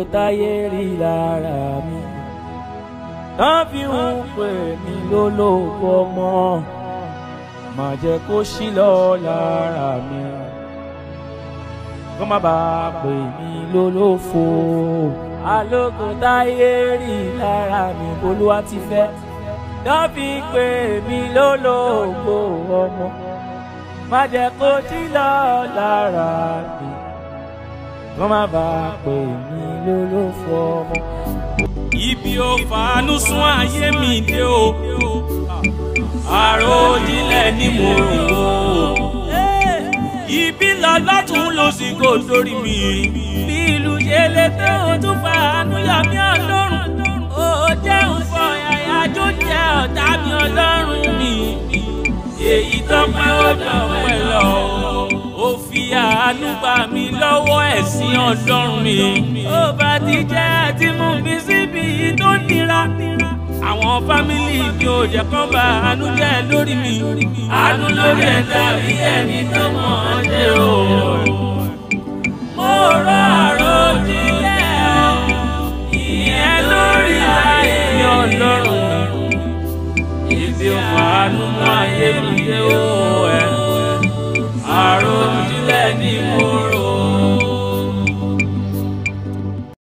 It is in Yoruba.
táyé rí lára mi tán fi ń pè mí lólógo ọmọ má jẹ́ kó ṣí lọ lára mi kó má bàa pè mí lólófo alógo táyé rí lára mi olúwa ti fẹ́ tán fi ń pè mí lólógo ọmọ má jẹ́ kó ṣí lọ lára mi kó má bàa pè mí lólófo ọmọ. ibi ò fàánú sún ayé mi dé o àròjinlẹ̀ ni mo rò ó ibi lọ lọ́tún ló sì kó sórí mi bí ìlú ṣe lè tó o tún fàánú yọ mí ọlọ́run ó jẹ́ òfò yàyà tó jẹ́ ọ̀tá mi ọlọ́run mi èyí tó pẹ́ ó dọ̀pẹ́ lọ ó fi àánú gbà mí lọ́wọ́ ẹ̀sìn ọlọ́run mi ó bá ti jẹ́ àti mú mi síbi tó nira àwọn fámìlì mi ò jẹ́ kán bá àánú jẹ́ lórí mi àánú lórí ẹ̀dá bí ẹni tó mọ̀ ọ́n ṣe o. mo rọ àròjinlẹ̀ ìyẹn lórí ayé ọlọ́run ibi ò fàánú mọ́ ayé mi dé o.